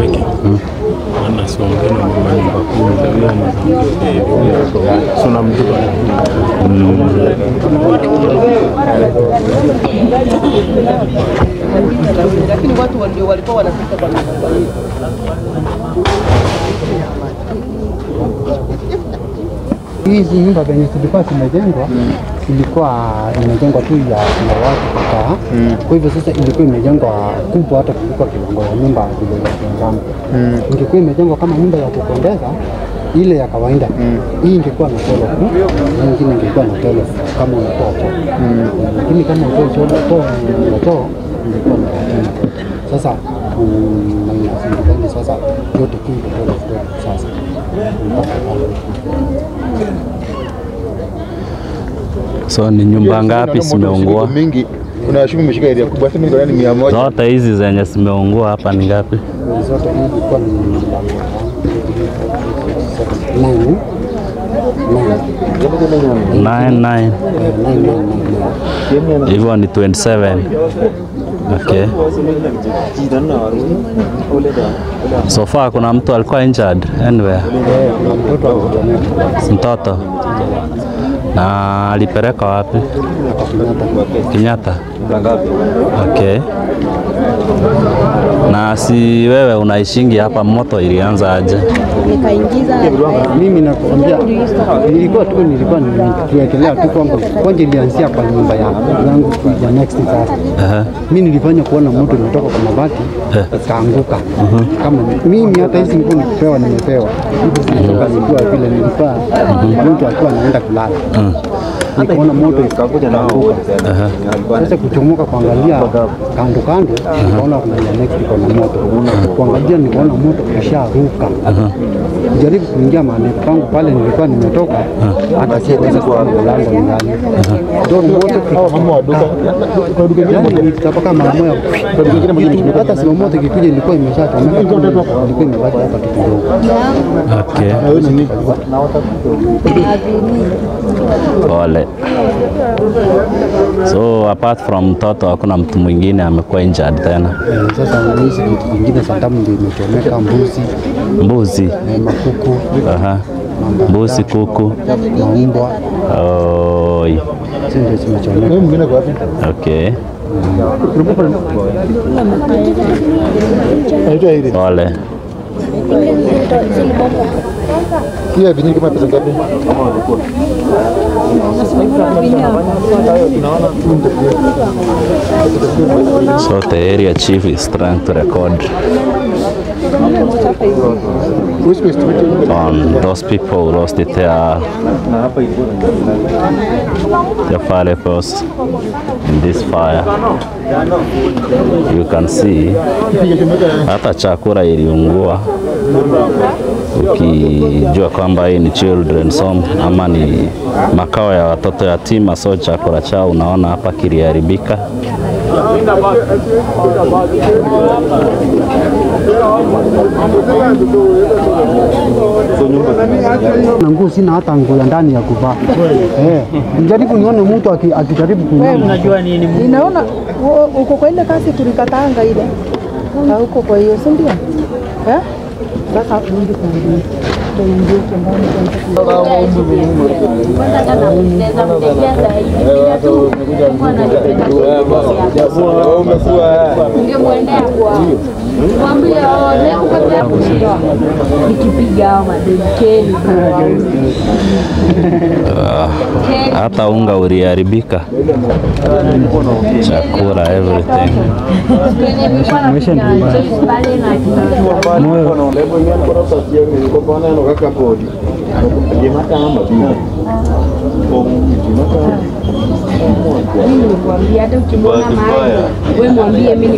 cheki ana siongee na mama nyumba kumi za huyo anaongea hivi huyo hapo. si unamjua lakini watu ndio walikuwa wanapita kwa nyumba hii. Hizi nyumba zenye zilikuwa zimejengwa ilikuwa imejengwa tu ya ya watu kukaa. Kwa hivyo sasa ilikuwa imejengwa kubwa hata kuliko kiwango ya nyumba vile inajengana. Ingekuwa imejengwa kama nyumba ya kupendeza ile ya kawaida hii ingekuwa na tolo tu, hii ingine ingekuwa na tolo kama unatoa choo, lakini kama utoe choo toa na choo ingekuwa na tolo. Sasa mm, minus mbili sasa yote tu iko tolo sasa mpaka pale. So ni nyumba ngapi zimeungua? mingi kuna shimo imeshika area kubwa sasa mingi ni mia moja Zote hizi zenye zimeungua hapa ni ngapi? zote hii ilikuwa ni nine Nine, nine nine. nine nine nine Hivyo ni 27. Okay. So far kuna mtu alikuwa injured anywhere? kuna mtoto akutomeka Mtoto. Na alipeleka wapi? Kenyatta. Okay. Na si wewe unaishingi hapa, moto ilianza aje? nikaingiza mimi nakwambia, nilikuwa tu nilikuwa nikiwekelea tu kwangu, kwanza ilianzia kwa nyumba ya yangu tu ya next sasa. Aha. Mimi nilifanya kuona moto umetoka kwa mabati ikaanguka. Kama mimi hata hizi nguo nikipewa nimepewa hivi zinatoka nikiwa vile nilikuwa mtu akiwa anaenda kulala nikaona moto ikaanguka. Sasa kuchomoka kuangalia kando kando, nikaona kuna ya next iko na moto. Kuangalia nikaona moto usharuka. Jaribu kuingia mahali pangu pale nilikuwa nimetoka, hata sikuweza kuona mlango ni ndani. Ndio moto mama wa duka yani nitapaka mara moja. Hata sima moto ikikuja ilikuwa imeshachomeka, ilikuwa imebaki hapa tu kidogo. Okay. Pole. So apart from mtoto hakuna mtu mwingine amekuwa injured tena? Eh, Sasa hizi vitu vingine satamu ndio imechomeka, mbuzi, Mbuzi. eh, makuku, Aha. Mbuzi, kuku. maumbwa, Oi. hizo ndio zimechomeka. wewe mwingine kwa wapi Okay. anaitwa ile Pole. kia vinyingi kama pesa ngapi So the area chief is trying to record Who's supposed to be on those people who lost their, their firepost in this fire. You can see hata chakula iliungua, ukijua kwamba hii ni children's home ama ni makao ya watoto yatima, so chakula chao unaona hapa kiliharibika. na nguo sina hata nguo ya ndani ya kuvaa. Eh, nijaribu nione mtu aki- akijaribu kunyama. ninaona u- uko kwa ile kazi tulikataanga ile na uko kwa hiyo si ndio eh sasa rudi kwa ndio tuingie chumbani nikipiga hao mademkeni Hata unga uliharibika, chakula, everything. Nilimwambia hata ukimwona mahali we mwambie mimi